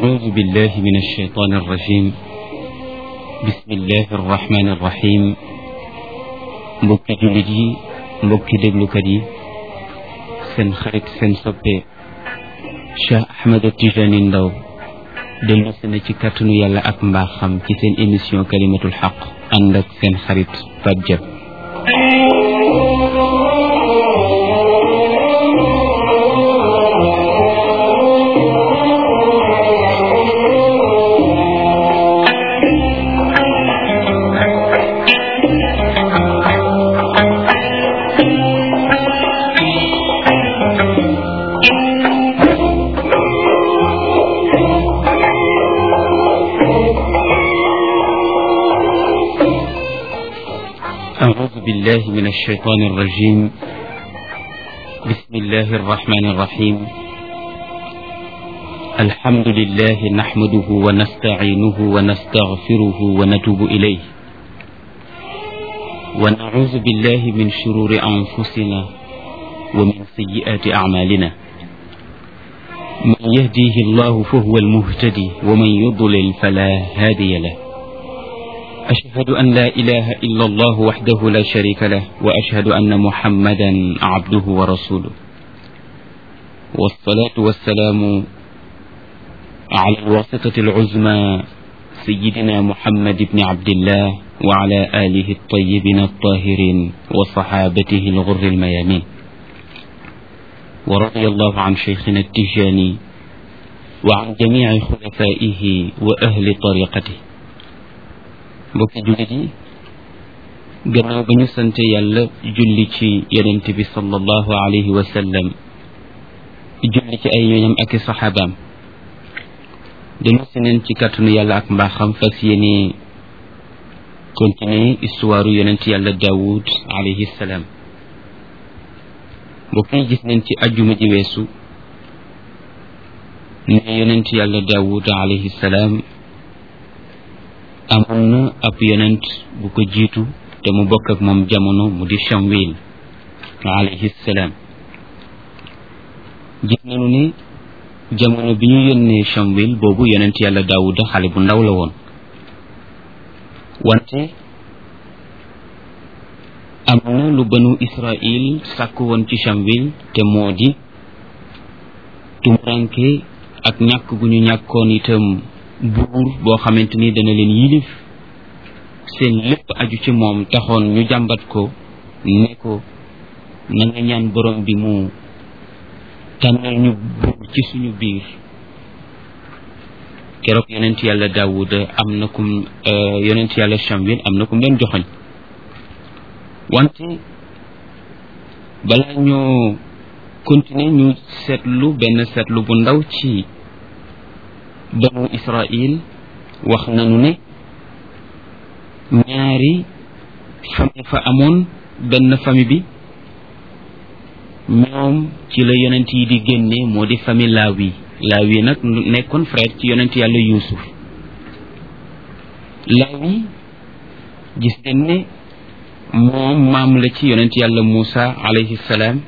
أعوذ بالله من الشيطان الرجيم بسم الله الرحمن الرحيم mbokki jullit yi mbokki déglukat yi seen xarit seen soppe Cheikh Ahmed Tijani Ndaw dellu si na ci kàttanu yàlla ak mbaaxam ci seen émission kalimatul xaq ànd ak seen xarit Pape Diop أعوذ بالله من الشيطان الرجيم بسم الله الرحمن الرحيم الحمد لله نحمده ونستعينه ونستغفره ونتوب إليه ونعوذ بالله من شرور أنفسنا ومن سيئات أعمالنا من يهديه الله فهو المهتدي ومن يضلل فلا هادي له أشهد أن لا إله إلا الله وحده لا شريك له وأشهد أن محمدا عبده ورسوله والصلاة والسلام على الواسطة العزمى سيدنا محمد بن عبد الله وعلى آله الطيبين الطاهرين وصحابته الغر الميامين ورضي الله عن شيخنا التجاني وعن جميع خلفائه وأهل طريقته mbokki jullit yi gannaaw ba ñu sante yàlla julli ci yonent bi sallallahu alayhi wa sallam julli ci ay ñooñam ak i saxaabaam dellu si neen ci kàttanu yàlla ak mbaaxam fas yéene continuer histoire yonent yàlla daawud alayhi salaam mbokk yi gis neen ci ajjuma ji weesu ne yonent yàlla daawud alayhi salaam amoon na ab yonent bu ko jiitu te mu bokk ak moom jamono mu di Shamwil alayhi salaam gis nañu ne jamono bi ñu yónnee Shamwil boobu yonent yàlla Daawuda xale bu ndaw la woon wante am na lu banu Israil sàkk woon ci Shamwil te moo di tumuranke ak ñàkk gu ñu ñàkkoon itam buur boo xamante ni dana leen yilif seen lépp aju ci moom taxoon ñu jàmbat ko ne ko na nga ñaan borom bi mu tànnal ñu buur ci suñu biir keroog yonent yàlla daawuda am na kum yonent yàlla Shamwil am na kum leen joxoñ wante balaa ñoo continuer ñu seetlu benn seetlu bu ndaw ci banu israil wax nañu ne ñaari famille fa amoon benn famille bi ñoom ci la yonent yi di génne moo di famille laawi laawi nag nekkoon frère ci yonent yàlla yuusuf laawi gis nañ ne moom maam la ci yonent yàlla muusa alayhi salaam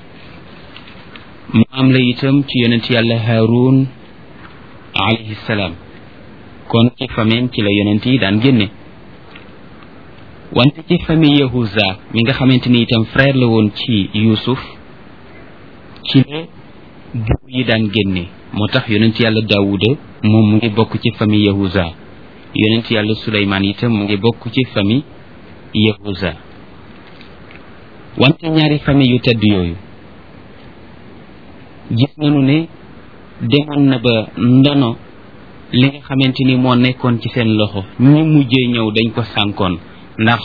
maam la itam ci yonent yàlla haarun alayhi salaam kon ci famille ci la yonent yi daan génne wante ci famille yahuza mi nga xamante ni itam frère la woon ci yuusuf ci la buur yi daan génne moo tax yonent yàlla daawuda moom mu ngi bokk ci famille yahuza yonent yàlla suleymaan itam mu ngi bokk ci famille yahuza wante ñaari famille yu tedd yooyu gis nañu ne demoon na ba ndono li nga xamante ni moo nekkoon ci seen loxo ñi mujjee ñëw dañ ko sànkoon ndax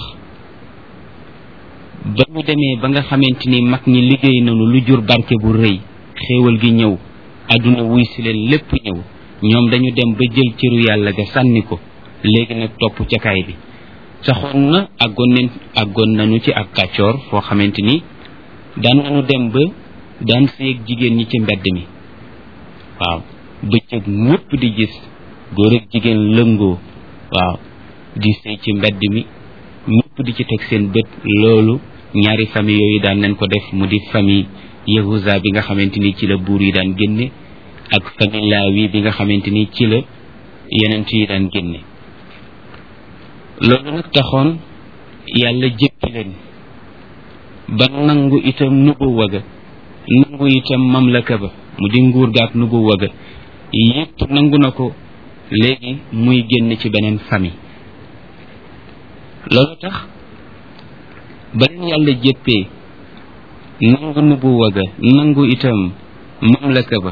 ba ñu demee ba nga xamante ni mag ñi liggéey nañu lu jur barke bu rëy xéewal gi ñëw àdduna wuy si leen lépp ñëw ñoom dañu dem ba jël cëru yàlla ga sànni ko léegi nag topp ca kaay bi saxoon na àggoon nañ àggoon nañu ci ak kàccoor foo xamante ni daan nañu dem ba daan séeg jigéen ñi ci mbedd mi waaw bëccëg ñëpp di gis góor ak jigéen lëngoo waaw di sëy ci mbedd mi ñëpp di ci teg seen bët loolu ñaari famille yooyu daan nañ ko def mu di famille yahuza bi nga xamante ni ci la buur yi daan génne ak famille Laawi bi nga xamante ni ci la yonent yi daan génne loolu nag taxoon yàlla jéppi leen ba nangu itam nubuwa ga nangu itam mamlaka ba mu di nguur ga ak nubuwa ga yépp nangu na ko léegi muy génn ci beneen famille loolu tax ba leen yàlla jéppee nangu nubuwa ga nangu itam mamlaka ba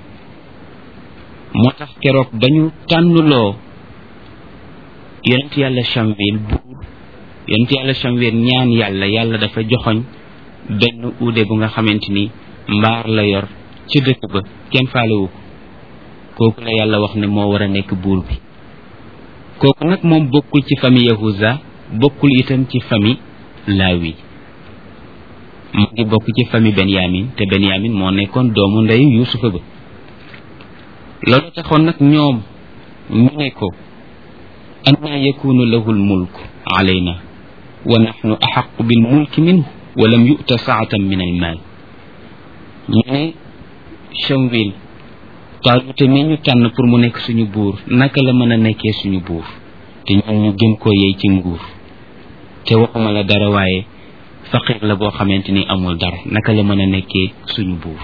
moo tax keroog ba ñu tànnuloo yonent yàlla Shamwil buur yonent yàlla Shamwil ñaan yàlla yàlla dafa joxoñ benn uude bu nga xamante ni mbaar la yor ci dëkk ba kenn faalewu ko kooku la yàlla wax ne moo war a nekk buur bi kooku nag moom bokkul ci famille Yahuza bokkul itam ci famille Laawi mu ngi bokk ci famille Benyamin te Benyamin moo nekkoon doomu ndeyu Yuusufa ba loolu taxoon nag ñoom ñu ne ko anna yakunu lahu lmulk alayna wa naxnu axaqu bilmulki minhu wa lam yu'ta saatan min almaal ñu ne Shamwil Taaluta mi ñu tànn pour mu nekk suñu buur naka la mën a nekkee suñu buur te ñun ñu gën koo yey ci nguur te waxuma la dara waaye faqir la boo xamante ni amul dara naka la mën a nekkee suñu buur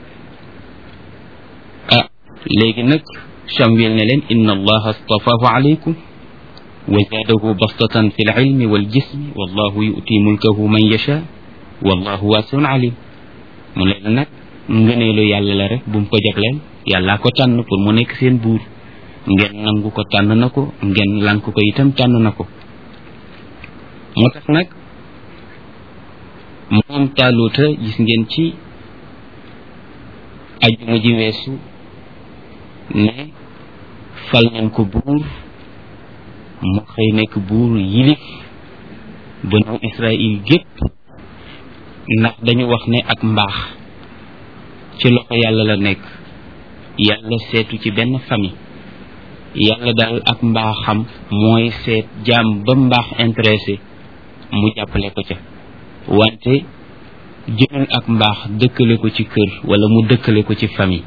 ah léegi nag Shamwil ne leen inna allaha astafahu alaykum wa zaadahu bastatan fi lilmi waljismi wallahu yu'ti mulkahu man yasha wallahu waasiun alim mu leen nag ngëneelu yàlla la rek bu mu ko jagleel yàllaa ko tànn pour mu nekk seen buur ngeen nangu ko tànn na ko ngeen lank ko itam tànn na ko moo tax nag moom taaluuta gis ngeen ci ajjuma ji weesu ne fal nañ ko buur mu xëy nekk buur yilif banu Israël gépp ndax dañu wax ne ak mbaax ci loxo yàlla la nekk yàlla seetu ci benn famille yàlla daal ak mbaaxam mooy seet jaam ba mbaax intéressé mu jàppale ko ca wante jëlul ak mbaax dëkkale ko ci kër wala mu dëkkale ko ci famille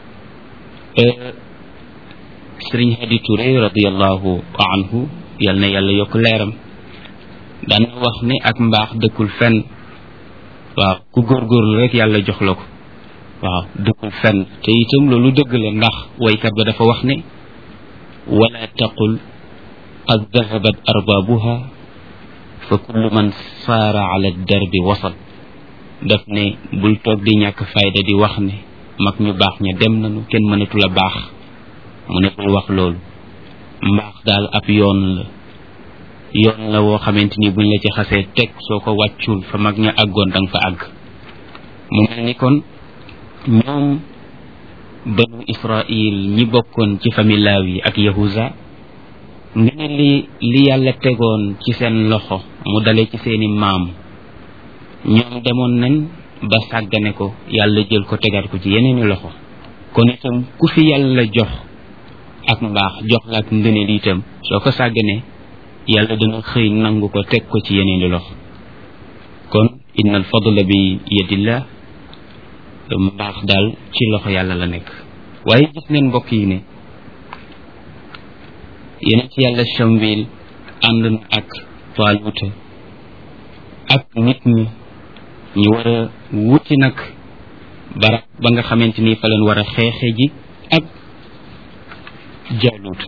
sëriñ Hadi Touré radiallahu anhu yal na yàlla yokk leeram daan na wax ne ak mbaax dëkkul fenn waaw ku góorgóorlu rek yàlla jox la ko waaw dëkkul fenn te itam loolu dëgg la ndax waykat ba dafa wax ne wala taqul qad dahabat arbaabuha fa kullu man saara ala darbi wasal daf ne bul toog di ñàkk fayda di wax ne mag ñu baax ña dem nañu kenn mënatu la baax mu ne bul wax loolu mbaax daal ab yoon la yoon la woo xamante ni buñ la ci xasee teg soo ko wàccul fa mag ña àggoon danga fa àgg mu mel ni kon ñoom banu Israil ñi bokkoon ci famille Laawi ak Yahuza nga ne li li yàlla tegoon ci seen loxo mu dale ci seeni maam ñoom demoon nañ ba sàggane ko yàlla jël ko tegaat ko ci yeneeni loxo kon itam ku fi yàlla jox ak mbaax jox la ak ngëneel itam soo ko sàgganee yàlla dana xëy nangu ko teg ko ci yeneeni loxo kon inna al fadla bi yadillah mbaax daal ci loxo yàlla la nekk waaye gis neen mbokk yi ne yeneen ci yàlla Shamwil ànd na ak Taaluta ak nit ñi ñu war a wuti nag barab ba nga xamante ni fa leen war a xeexe ji ak Jaalut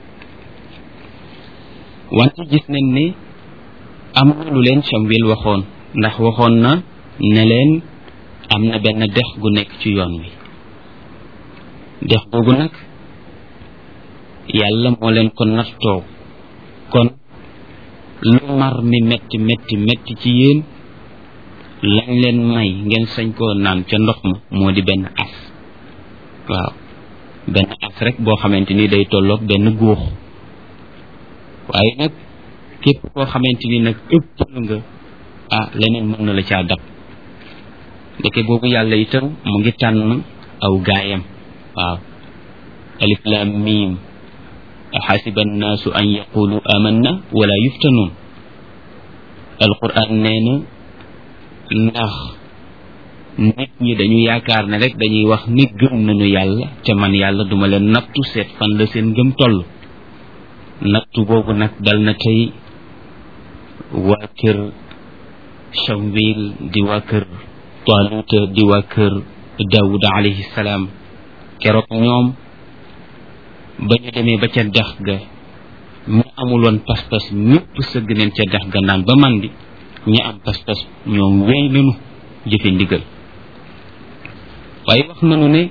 wante gis nañ ne am na lu leen Shamwil waxoon ndax waxoon na ne leen am na benn dex gu nekk ci yoon wi dex googu nag yàlla moo leen ko nattoo kon lu mar mi metti metti metti ci yéen lañ leen may ngeen sañ koo naan ca ndox ma moo di benn as waaw benn as rek boo xamante ni day tolloog benn góox waaye nag képp koo xamante ni nag ëppal nga ah leneen mën na la caa dab ndeke boobu yàlla itam mu ngi tànn aw gaayam waaw alif lam mim axasiba annaasu an yaqulu amanna wala yuftanuun alquran nee na ndax nit ñi dañu yaakaar ne rek dañuy wax ni gëm nañu yàlla te man yàlla duma leen nattu seet fan la seen gëm toll nattu boobu nag dal na tey waa kër Shamwil di waa kër Taaluta di waa kër Daawuda alayhi salaam keroog ñoom ba ñu demee ba ca dex ga ñu amul woon pas-pas ñëpp sëgg neen ca dex ga naan ba man di ñi am pas-pas ñoom wéy nañu jëfe ndigal waaye wax nañu ne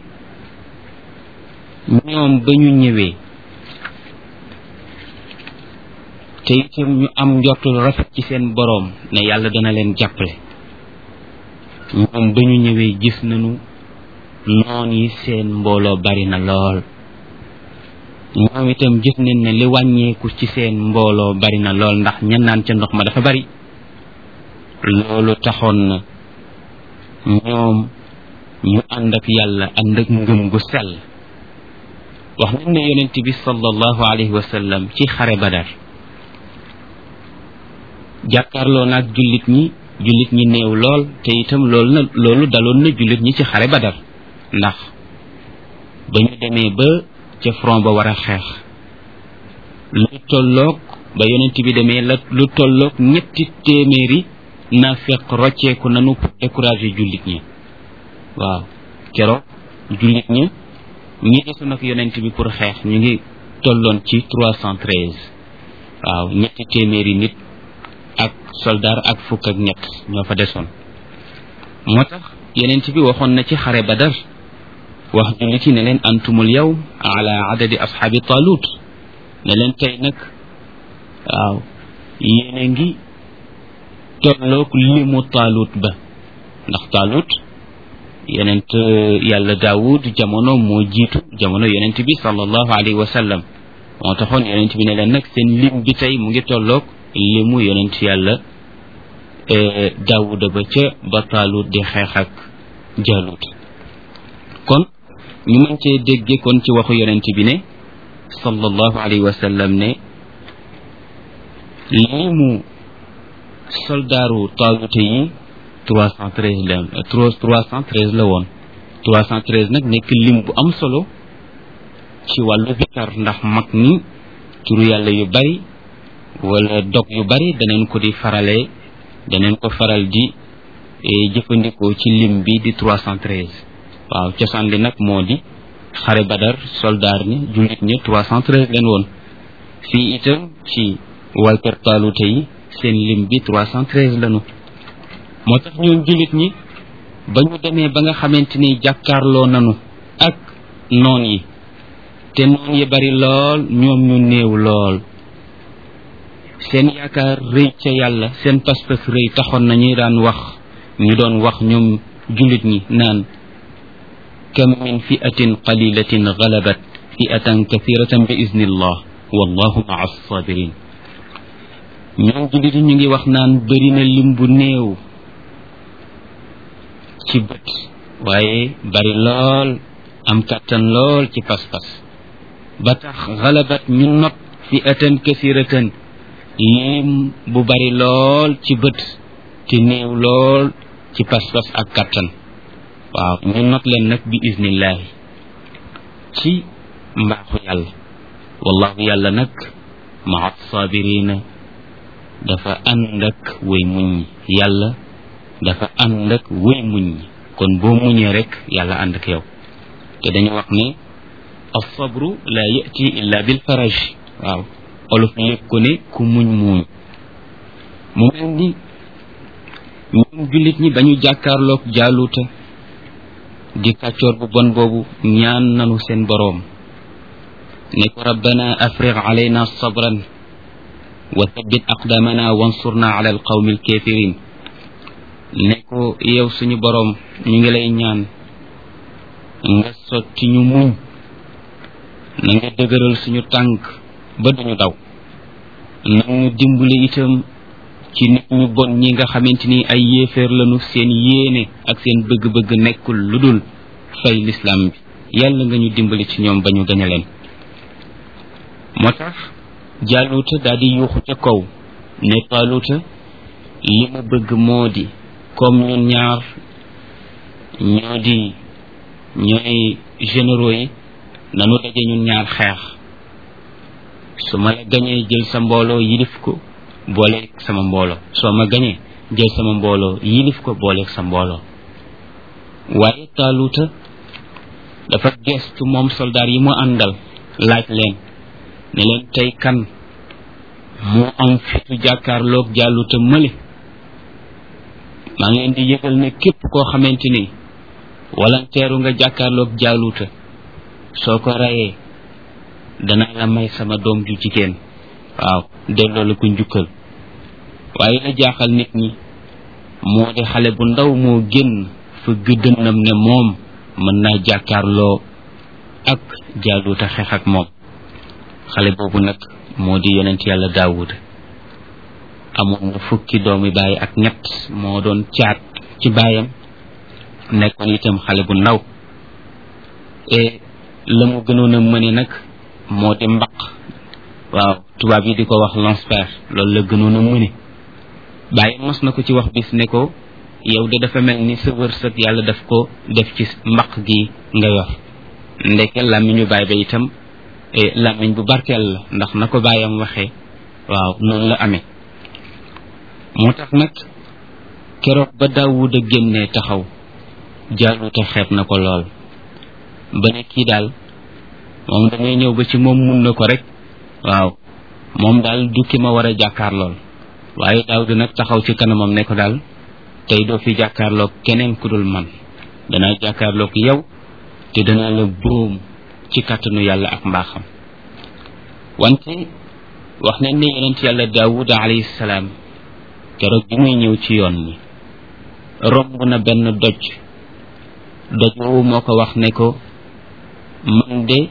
ñoom ba ñu ñëwee te itam ñu am njortul rafet ci seen boroom ne yàlla dana leen jàppale ñoom ba ñu ñëwee gis nañu noon yi seen mbooloo bari na lool ñoom itam gis nañ ne li wàññeeku ci seen mbooloo bari na lool ndax ña naan ca ndox ma dafa bari loolu taxoon na ñoom ñu ànd ak yàlla ànd ak ngëm gu sell wax nañ ne yonent bi sallallahu alayhi wa sallam ci xare badar jàkkaarloo naag jullit ñi jullit ñi néew lool te itam loolu na loolu daloon na jullit ñi ci xare badar ndax ba ñu demee ba ca front ba war a xeex lu tolloog ba yonent bi demee la lu tolloog ñetti téeméeri naafeq rocceeku nanu pour décourager jullit ñi waaw keroog jullit ñi ñi desoon ak yonent bi pour xeex ñu ngi tolloon ci trois cent treize waaw ñetti téeméeri nit ak soldaar ak fukk ak ñett ñoo fa desoon moo tax yonent bi waxoon na ci xare badar wax jullit yi ne leen antumul yow ala adadi ashaabi talut ne leen tey nag waaw yéene ngi tolloog limu taalut ba ndax taalut yonent yàlla daawud jamono moo jiitu jamono yonent bi sallallahu alayhi wa sallam moo taxoon yonent bi ne leen nag seen lim bi tey mu ngi tolloog limu yonent yàlla daawuda ba ca ba taalut di xeex ak jaalut kon ñu mën cee dégge kon ci waxu yonent bi ne sallallahu alayhi wa sallam ne limu soldaaru taalute yi trois cent treize la trois cent treize la woon trois cent treize nag nekk lim bu am solo ci wàllu zikar ndax mag ni turu yàlla yu bari wala dog yu bari daneen ko di farale daneen ko faral di jëfandikoo ci lim bi di trois cent treize waaw cosaan li nag moo di xare badar soldaar ni jullit ñi trois cent treize leen woon fii itam ci waa kër taalute yi seen lim bi trois cent treize lanu moo tax ñoom jullit ñi ba ñu demee ba nga xamante ni jàkkaarloo nanu ak noon yi te noon yi bari lool ñoom ñu néew lool seen yaakaar rëy ca yàlla seen pas-pas rëy taxoon na ñuy daan wax ñu doon wax ñoom jullit ñi naan kam min fi'atin qalilatin galabat fi'atan kathiratan bi iznillah wallahu maa sabirin ñoom jullit yi ñu ngi wax naan bëri na lim bu néew ci bët waaye bari lool am kàttan lool ci pas-pas ba tax galabat ñu not fi'atan kathiratan lim bu bari lool ci bët te néew lool ci pas-pas ak kàttan waaw ñu not leen nag bi iznillahi ci mbaaxu yàlla wallahu yàlla nag maa sabirina dafa ànd ak way muñ yàlla dafa ànd ak way muñ kon boo muñee rek yàlla ànd ak yow te dañu wax ne alsabru la yati illa bil faraj waaw olof lépp ko ne ku muñ muuñ mu mel ni ñoom jullit ñi ba ñu jàkkaarloog jaaluuta di kàccoor bu bon boobu ñaan nanu seen boroom ne ko rabbana afriq alayna sabran wa thabbit aqdamana wansurna ala alqawmi alkafirin ne ko yow suñu boroom ñu ngi lay ñaan nga sotti ñu muñ na nga dëgëral suñu tànk ba duñu daw na ñu dimbali itam ci nit ñu bon ñi nga xamante ni ay yéeféer lañu seen yéene ak seen bëgg-bëgg nekkul lu dul fay lislaam bi yàlla nga ñu dimbali ci ñoom ba ñu gañe leen moo tax jaaluuta daal di yuuxu ca kaw ne taaluuta li ma bëgg moo di comme ñun ñaar ñoo di ñooy généraux yi nanu daje ñun ñaar xeex su ma la gañee jël sa mbooloo yilif ko booleeg sama mbooloo soo ma gañee jël sama mbooloo yilif ko booleeg sa mbooloo waaye taaluuta dafa gestu moom soldaar yi mu àndal laaj leen ne leen tey kan moo am fitu jàkkaarloog jàlluta mële maa ngi leen di yëgal ne képp koo xamante ni walanteeru nga jàkkaarloog jàlluta soo ko rayee danaa la may sama doom ju jigéen waaw delloo la ko njukkal waaye la jaaxal nit ñi moo di xale bu ndaw moo génn fa gëddënam ne moom mën naa jàkkaarloo ak jaaluuta xeex ak moom xale boobu nag moo di yonent yàlla daawud amoon na fukki doomi baay ak ñett moo doon caat ci baayam nekkoon itam xale bu ndaw e la mu gënoon a mëne nag moo di mbaq waaw tubaab yi di ko wax lance-pierre loolu la gënoon a mëne bàyyi mos na ko ci wax bis ne ko yow de dafa mel ni sa wërsëg yàlla daf ko def ci mbaq gi nga yor ndeke làmmiñu baay ba itam làmmiñ bu barkeel la ndax na ko bàyyam waxee waaw noonu la amee moo tax nag keroog ba daawud a génnee taxaw jaaluta xeeb na ko lool ba ne kii daal moom damay ñëw ba ci moom mun na ko rek waaw moom daal du ki ma war a jàkkaar lool waaye daawud nag taxaw ci kanamam ne ko daal tey doo fi jàkkaarloog keneen ku dul man danaa jàkkaarloog yow te danaa la boom ci kàttanu yàlla ak mbaaxam wante wax nañ ne yonent yàlla daawud alayhi salaam keroog bi muy ñëw ci yoon mi romb na benn doj doj woowu moo ko wax ne ko man de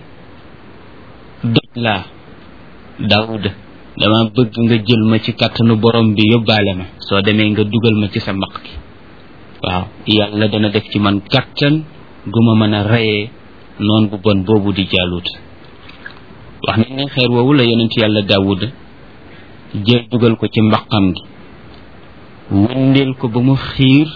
doj laa daawuda dama bëgg nga jël ma ci kàttanu borom bi yóbbaale ma soo demee nga dugal ma ci sa mbaq gi waaw yàlla dana def ci man kàttan gu ma mën a reyee noon bu bon boobu di jaalut wax nañ ne xeer woowu la yonent yàlla daawuda jël dugal ko ci mbaqam gi wëndeel ko ba mu xiir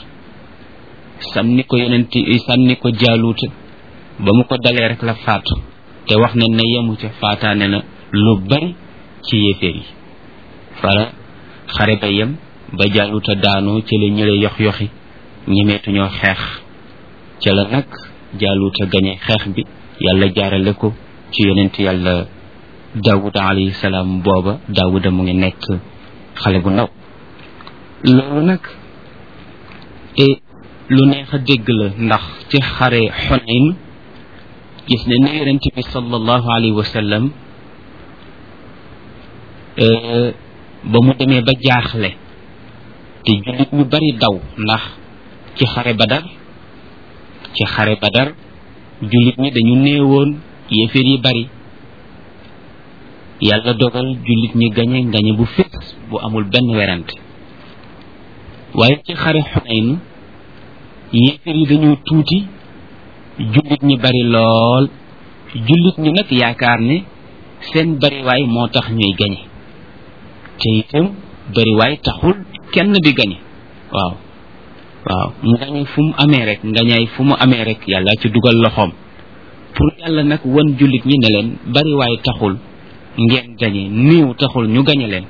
sànni ko yonent sànni ko jaaluuta ba mu ko dalee rek la faatu te wax ne ne yemu ca faataane na lu bari ci yéeféer yi fara xare ba yem ba jaaluuta daanoo ci la ñële yox yoxi ñemeetuñoo xeex ca la nag jaaluuta gañe xeex bi yàlla jaarale ko ci yonent yàlla daawuda alayhi salaam booba daawuda mu ngi nekk xale bu ndaw loolu nag e lu neex a dégg la ndax ci xare xonayn gis ne ne yonent bi sallallahu alayhi wa sallam ba mu demee ba jaaxle te jullit ñu bari daw ndax ci xare badar ci xare badar jullit ñi dañu néewoon yéeféer yi bari yàlla dogal jullit ñi gañe gañe bu fés bu amul benn werante waaye ci xare xunayn yéeféer yi dañoo tuuti jullit ñi bari lool jullit ñi nag yaakaar ne seen bariwaay moo tax ñuy gañe te itam bariwaay taxul kenn di gañe waaw waaw ngañe fu mu amee rek ngañaay fu mu amee rek yàlla ci dugal loxoom pour yàlla nag wan jullit ñi ne leen bariwaay taxul ngeen gañe néew taxul ñu gañe leen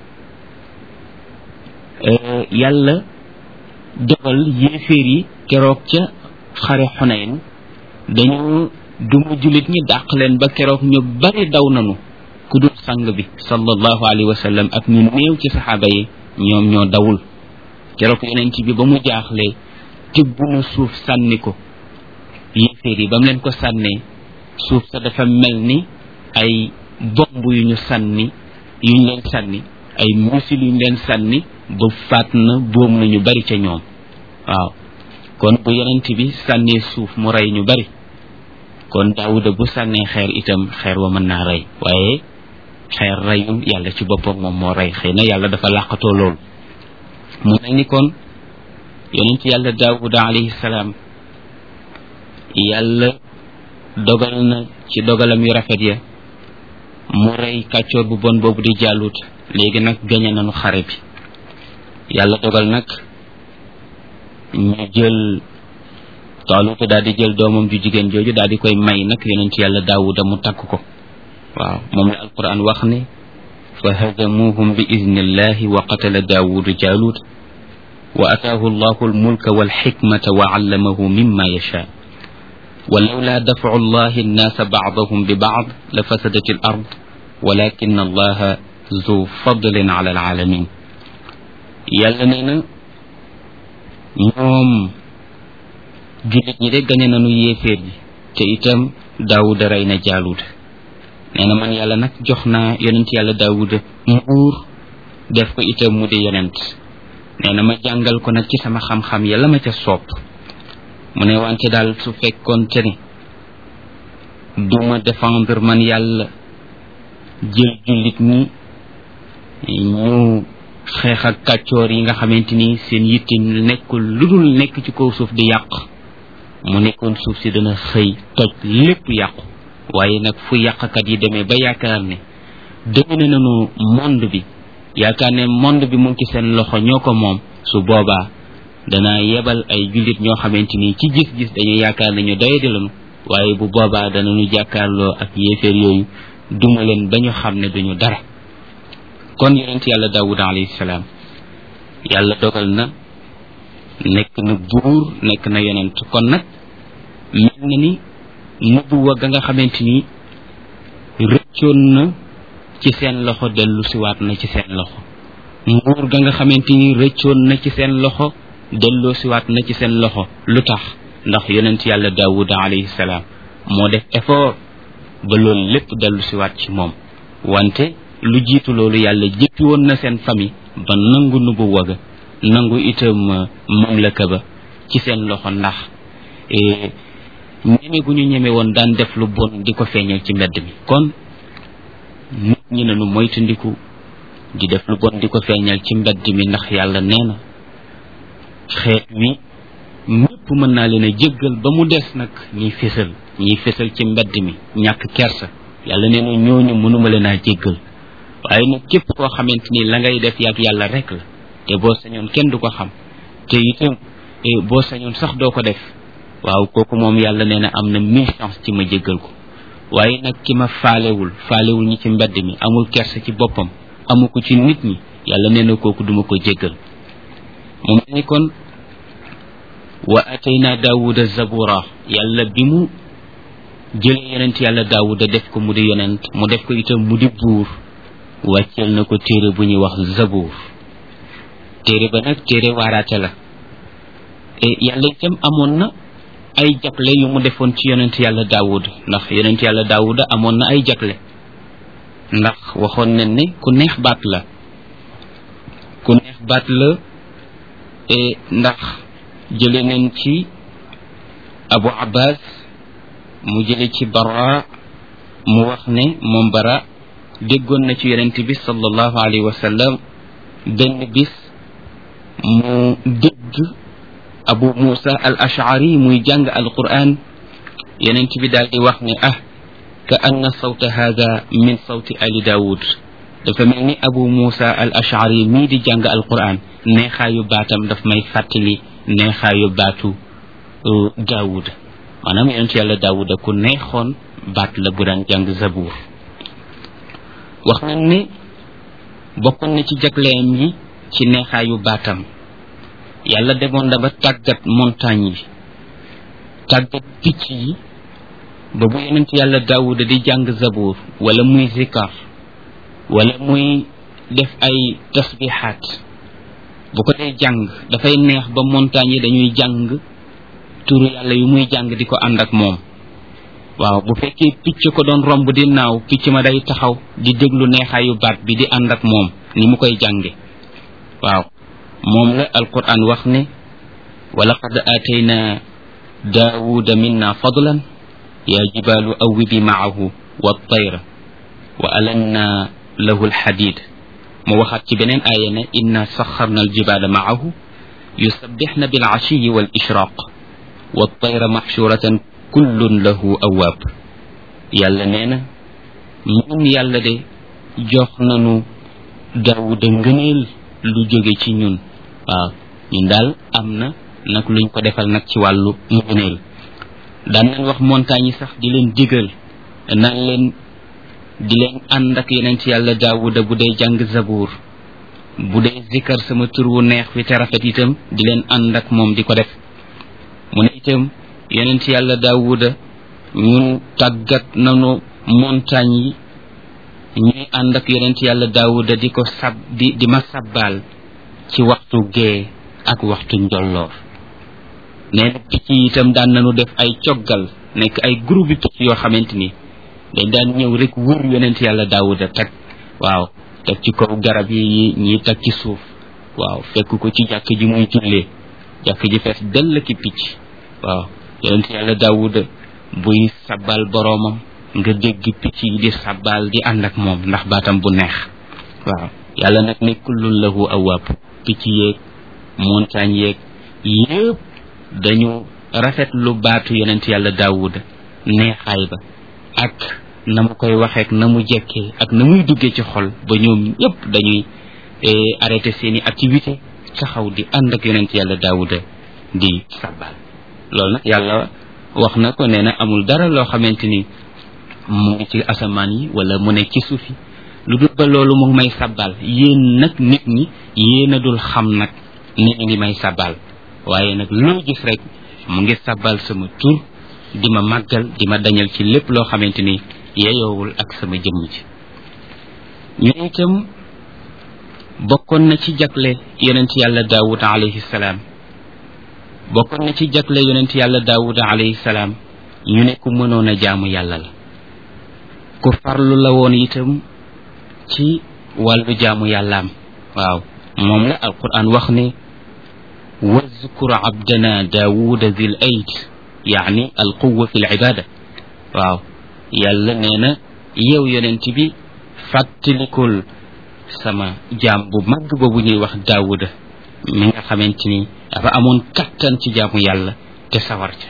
yàlla dogal yéeféer yi keroog ca xare xunayn dañu duma jullit ñi dàq leen ba keroog ñu bari daw nanu ku dul sang bi sallallahu alayhi wa sallam ak ñu néew ci saxaaba yi ñoom ñoo dawul keroog yonent bi ba mu jaaxlee tibb na suuf sànni ko yéeféer yi ba mu leen ko sànnee suuf sa dafa mel ni ay bomb yu ñu sànni yu ñu leen sànni ay misil yu ñu leen sànni ba faat na boom na ñu bari ca ñoom waaw kon bu yonent bi sànnee suuf mu rey ñu bari kon daawuda bu sànnee xeer itam xeer wa mën naa rey waaye xeer reyul yàlla ci boppam moom moo rey xëy na yàlla dafa làqatoo loolu mu mel ni kon yonent yàlla daawuda alayhi salaam yàlla dogal na ci dogalam yu rafet ya mu rey kàccoor bu bon boobu di jàllut léegi nag gañe nañu xare bi yàlla dogal nag ñu jël taaluta daal di jël doomam ju jigéen jooju daal di koy may nag yonent yàlla daawuda mu takk ko waaw moom la alquran wax ne fa hadamuhum bi idnillahi wa qatala daawudu jaalut wa ataahu allahu almulka walxikmata wa allamahu mimma yasha ولولا دفع الله الناس بعضهم ببعض لفسدت الأرض ولكن الله ذو فضل على العالمين yàlla nee na ñoom jullit ñi de gañe nañu yéeféer yi te itam daawuda rey na jaaluuda nee na man yàlla nag jox naa yonent yàlla daawuda nguur def ko itam mu di yonent nee na ma jàngal ko nag ci sama xam-xam yàlla ma ca soob mu ne wante daal su fekkoonte ne duma défendre man yàlla jël jullit ñi ñu xeex ak kàccoor yi nga xamante ni seen yitte nekkul lu dul nekk ci kaw suuf di yàq mu nekkoon suuf si dana xëy toj lépp yàqu waaye nag fu yàqkat yi demee ba yaakaar ne domine nañu monde bi yaakaar ne monde bi mu ngi ci seen loxo ñoo ko moom su boobaa dana yebal ay jullit ñoo xamante ni ci gis-gis dañuy yaakaar ne ñu doyadi lañu waaye bu boobaa danañu jàkkaarloo ak yéeféer yooyu duma leen ba ñu xam ne duñu dara kon yonent yàlla daawuda alayhi salaam yàlla dogal na nekk na buur nekk na yonent kon nag mel na ni nubuwa ga nga xamante ni rëccoon na ci seen loxo dellu siwaat na ci seen loxo nguur ga nga xamante ni rëccoon na ci seen loxo delloo siwaat na ci seen loxo lu tax ndax yonent yàlla daawuda alayhi salaam moo def effort ba loolu lépp dellu siwaat ci moom wante lu jiitu loolu yàlla jëppi woon na seen famille ba nangu nubu waga nangu itam mamlaka ba ci seen loxo ndax ñeme gu ñu ñeme woon daan def lu bon di ko feeñal ci mbedd mi kon nit ñi nanu moytandiku di def lu bon di ko feeñal ci mbedd mi ndax yàlla nee na xeet wi ñëpp mën naa leen a jéggal ba mu des nag ñiy fésal ñiy fésal ci mbedd mi ñàkk kersa yàlla nee na ñooñu mënuma leen a jéggal waaye nag képp koo xamante ni la ngay def yàgg yàlla rek la te boo sañoon kenn du ko xam te itam boo sañoon sax doo ko def waaw kooku moom yàlla nee na am na mille chance ci ma jéggal ko waaye nag ki ma faalewul faalewul ñi ci mbedd mi amul kersa ci boppam amu ko ci nit ñi yàlla nee na kooku duma ko jéggal mu mel ni kon wa atayna daawuda zabura yàlla bi mu jëlee yonent yàlla daawuda def ko mu di yonent mu def ko itam mu di buur wàcceel na ko téere bu ñuy wax zabuur téere ba nag téere waaraate la yàlla itam amoon na ay jagle yu mu defoon ci yonent yàlla daawud ndax yonent yàlla daawuda amoon na ay jagle ndax waxoon nañ ne ku neex baat la ku neex baat la ndax jële nañ ci abu abbas mu jële ci bara mu wax ne moom bara déggoon na ci yonent bi sallallahu alayhi wa sallam benn bis mu dégg abu musa al ashari muy jàng al quran yonent bi daal di wax ne ah ka anna sawta hada min sawti ali daawud dafa mel ni abu musa al ashari mii di jàng al quran neexaayu baatam daf may fàttali neexaayu baatu daawud maanaam yonent yàlla daawuda ku neexoon baat la bu daan jàng zabuur wax nañ ne bokkoon na ci jagleem yi ci neexaayu baatam yàlla demoon na ba tàggat montagne yi tàggat picc yi ba bu yonent yàlla daawuda di jàng zabuur wala muy zikar wala muy def ay tasbihaat bu ko dee jàng dafay neex ba montagne yi dañuy jàng turu yàlla yu muy jàng di ko ànd ak moom waaw bu fekkee picc ko doon romb di naaw picc ma day taxaw di déglu neexaayu baat bi di ànd ak moom ni mu koy jànge waaw moom la alquran wax ne wa laqad aatayna daawuda minna fadlan yaa jibaalu awibi maahu wa tayra wa alanna lahu alxadid mu waxaat ci beneen aaya ne inna saxarna aljibaala maahu yusabbixna bilcashiyi wal ishraq wa tayra maxshuratan kullun lahu awaab yàlla nee na ñun yàlla de jox nanu daawuda ngëneel lu jóge ci ñun waaw ñun daal am na nag luñ ko defal nag ci wàllu ngëneel daan nañ wax montagne yi sax di leen digal naan leen di leen ànd ak yeneen ci yàlla daawuda bu dee jàng zabuur bu dee zikkar sama tur wu neex wi te rafet itam di leen ànd ak moom di ko def mu ne itam yeneen ci yàlla daawuda ñun tàggat nanu montagne yi ñuy ànd ak yeneen ci yàlla daawuda di ko sab di di ma sabbaal ci waxtu gee ak waxtu njolloor nee na picc yi itam daan nañu def ay coggal nekk ay groupe yi picc yoo xamante ni dañ daan ñëw rek wër yonent yàlla daawuda teg waaw teg ci kaw garab yi ñi teg ci suuf waaw fekk ko ci jàkk ji muy jullee jàkk ji fees dell ki picc waaw yonent yàlla daawuda buy sabbal boroomam nga dégg picc yi di sabbal di ànd ak moom ndax baatam bu neex waaw yàlla nag ne kullun lahu awaab picc yeeg montagne yeeg yépp dañu rafet lu baatu yonent yàlla daawuda neexaay ba ak na mu koy waxeek na mu jekkee ak na muy duggee ci xol ba ñoom ñëpp dañuy arrêté seeni activité taxaw di ànd ak yonent yàlla daawuda di sabbal loolu nag yàlla wax na ko nee na amul dara loo xamante ni mu ngi ci asamaan yi wala mu nekk ci suuf yi lu dul ba loolu mu ngi may sabbal yéen nag nit ñi yéen a dul xam nag ni ñu ngi may sabbal waaye nag loo gis rek mu ngi sabbal sama tur di ma màggal di ma dañal ci lépp loo xamante ni yeyoowul ak sama jëmm ji ñu ne itam bokkoon na ci jagle yonent yàlla daawuda alayhi salaam bokkoon na ci jagle yonent yàlla daawuda alayhi salaam ñu ne ku mënoon a jaamu yàlla la ku farlu la woon itam ci wàllu jaamu yàllaam waaw moom la alquran wax ne wazkur abdana daawuda zil ayd yaani alquwa fi libada waaw yàlla nee na yow yonent bi fàttalikul sama jaam bu mag boobu ñuy wax daawuda mi nga xamante ni dafa amoon kattan ci jaamu yàlla te sawar ca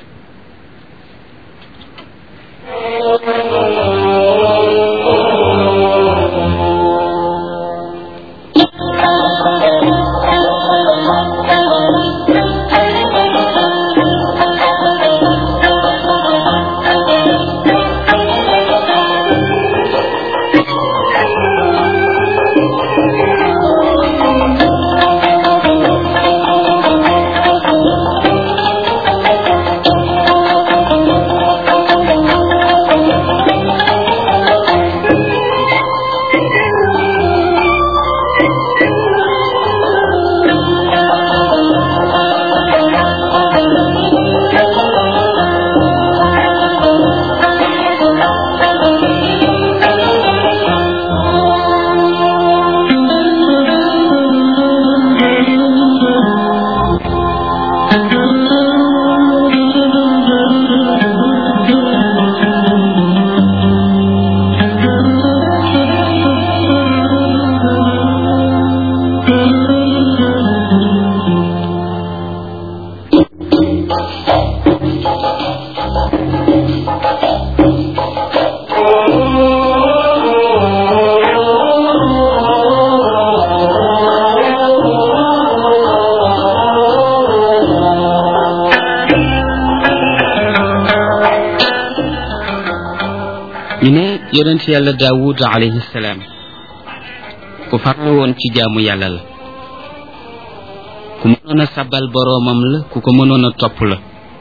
ñu ne yonent yàlla daawud alayhi salaam ku farlu woon ci jaamu yàlla la ku mënoon a sabal boroomam la ku ko mënoon a topp la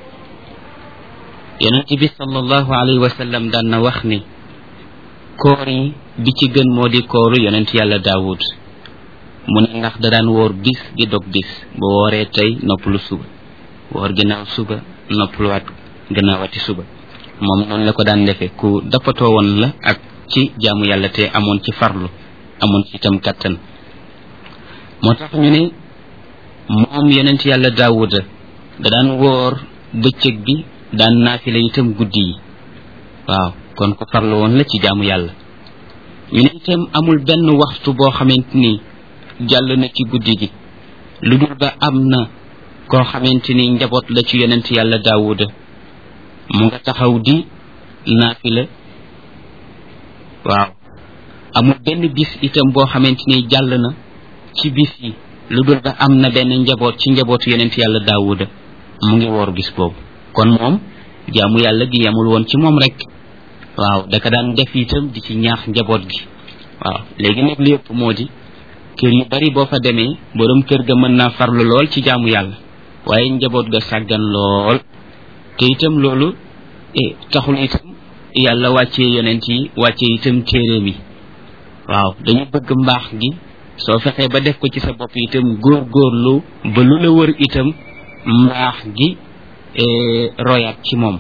yonent bi sallallahu alayhi wa sallam daan na wax ni koor yi bi ci gën moo di kooru yonent yàlla daawud mu ne ndax da daan woor bis di dog bis bu wooree tey noppalu suba woor ginnaaw suba noppaluwaat gannaawati suba moom noonu la ko daan defee ku dappatoo woon la ak ci jaamu yàlla te amoon ci farlu amoon ci itam kàttan moo tax ñu ne moom yonent yàlla daawuda da daan woor bëccëg bi daan naafila itam guddi yi waaw kon ko farlu woon la ci jaamu yàlla ñu ne itam amul benn waxtu boo xamante ni jàll na ci guddi gi lu dul ba am na koo xamante ni njaboot la ci yonent yàlla daawuda mu nga taxaw di naafila waaw amul benn bis itam boo xamante ni jàll na ci bis yi lu dul ba am na benn njaboot ci njabootu yonent yàlla daawuda mu ngi woor bis boobu kon moom jaamu yàlla gi yamul woon ci moom rek waaw daka daan def itam di ci ñaax njaboot gi waaw léegi nag li ëpp moo di kër yu bari boo fa demee borom kër ga mën naa farlu lool ci jaamu yàlla waaye njaboot ga sàggan lool te itam loolu taxul itam yàlla wàccee yonent yi wàccee itam téeréem yi waaw dañu bëgg mbaax gi soo fexee ba def ko ci sa bopp itam góor góorlu ba lu la wër itam mbaax gi royaat ci moom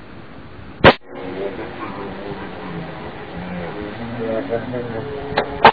Thank you.